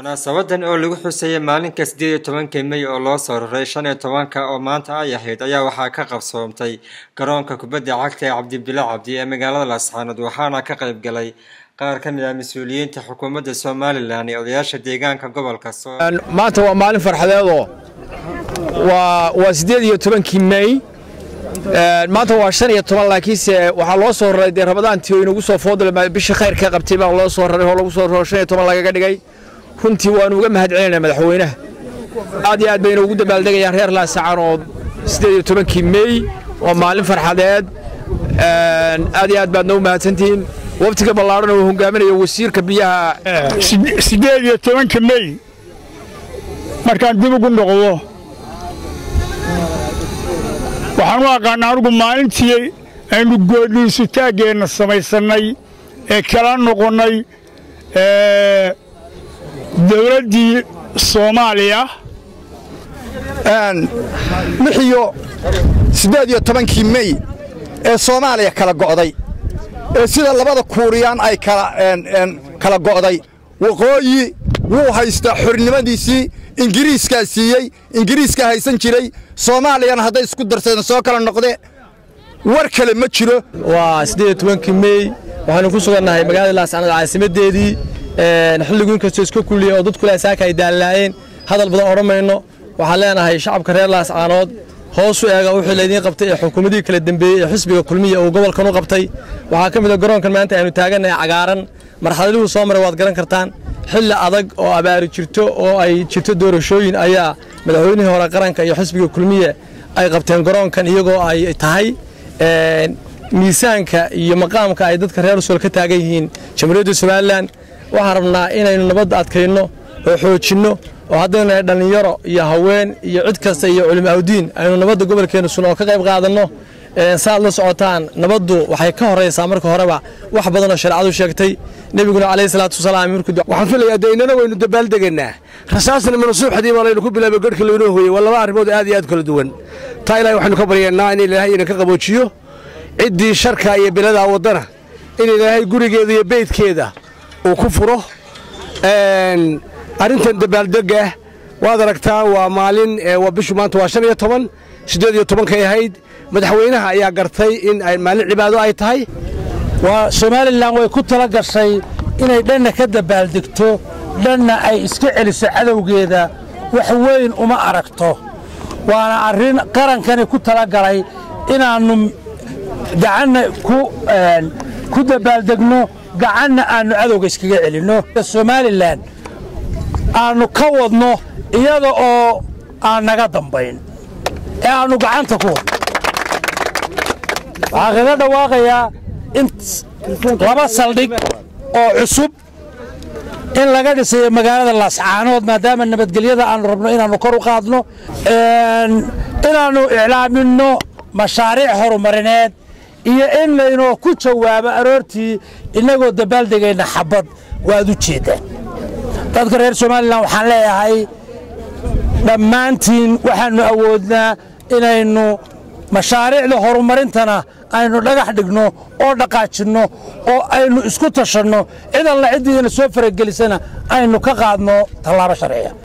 munaasabadan oo lagu xusayay maalinka sideed iyo tobankii mey oo loo soo raray shan iyo tobanka oo maanta ay ahayd ayaa waxaa ka qabsoomtay garoonka kubadda cagta ee cabdibile cabdi ee magaalada laascaanood waxaana ka qayb galay qaar ka mid ah mas-uuliyiinta xukuumadda somalilan iyo odayaasha deegaanka gobolka maanta waa maalin farxadeedoo waa siddeed iyo tobankii mey maanta waa shan iyo toban laakiinse waxaa loo soo raray dee ramadaantii oo inagu soo foodal bishii khayrka qabtay baa loo soo raray oo lagu soo raro shan iyo toban lagaga dhigay runtii waanu uga mahad celinaynaa madaxweynaha aad iyo aad bayna ugu dabaaldegayaan reer laasacaanood siddeed iyo tobankii mey waa maalin farxadeed aad iyo aad baadna u mahadsantihiin waftiga ballaadhan uu hogaaminayo wasiirka biyaha siddeed iyo tobanka mey markaan dib ugu noqdo waxaan u aqaana anugu maalintii aynu goodhiisutaaggeenna samaysannay ee kala noqonnay dawladdii soomaaliya lix iyo siddeed iyo tobankii mey ee soomaaliya kala go'day ee sida labada kuuriyaan ay kala go'day waqooyi wuu haystaa xornimadiisii ingiriiskaa siiyey ingiriiskaa haysan jiray soomaaliyana hadday isku darsadeen soo kala noqde war kale ma jiro waa siddeed iyo tobankii mey waxaanu ku sugannahay magaalada laascaanood caasimaddeedii xilligu inkastoo iska kulliya oo dadku laasaaka ay daallaayeen hadal badan odhan mayno waxaan leenahay shacabka reer laascaanood hoosu eega wixii laydiin qabtay ee xukuumadihii kala dembeeyey ee xisbiga kulmiya uu gobolkan u qabtay waxaa ka mid a garoonkan maanta aynu taagannahay cagaaran marxaladihuu soo maray waad garan kartaan xilli adag oo abaari jirto oo ay jirto doorashooyin ayaa madaxweynihii hore qaranka iyo xisbiga kulmiya ay qabteen garoonkan iyagoo ay tahay miisaanka iyo maqaamka ay dadka reer usul ka taagan yihiin jamhuuriyadda somalilan waxaan rabnaa inaynu nabadda adkayno oo xoojinno oo haddaynu nahay dhallinyaro iyo haween iyo cid kasta iyo culimo awdiin aynu nabadda gobolkeenna sun oo ka qayb qaadanno saaad la socotaan nabaddu waxay ka horraysaa marka horeba wax badanoo shareecadu sheegtay nebiguna calayhi salaatu wasalaam waxaan filayaa dee innana waynu dabaaldegaynaa rasaasna manasuuxdii baa laynu ku bilaabay garhka laynoo hooyey waa laba arrimood aad iyo aad kala duwan taa ilahay waxaynu ka baryaynaa in ilaahay ina ka qaboojiyo ciddii sharka iyo biladaa waddana in ilaahay gurigeeda iyo beydkeeda uu ku furo arrintan dabaaldega waad aragtaa waa maalin waa bishu maanta waa shan iyo toban siddeed iyo tobankay ahayd madaxweynaha ayaa gartay in maalin cibaado ay tahay waa somalilan way ku tala gashay inay dhanna ka dabaaldegto dhanna ay iska celiso cadowgeeda wax weyn uma aragto waana arrin qarankani ku tala galay inaannu gacanna ku dabaaldegno gacanna aannu cadowga iskaga celinno somalilan aannu ka wadno iyada oo aan naga dambayn ee aannu gacanta ku wadno waxaa kaga dhawaaqayaa in laba saldhig oo cusub in laga dhisayo magaalada laascaanood maadaama nabadgelyada aannu rabno inaannu kor u qaadno inaannu iclaaminno mashaariic horumarineed iyo in laynoo ku jawaabo aroortii innagoo dabaaldegayna xabbad waad u jeeddaan dadka reer somalilan waxaan leeyahay dhammaantiin waxaannu awoodnaa inaynu mashaariicda horumarintana aynu dhagax dhigno oo dhaqaajinno oo aynu isku tashanno cid alla ciddiina soo faragelisana aynu ka qaadno tallaabo sharciya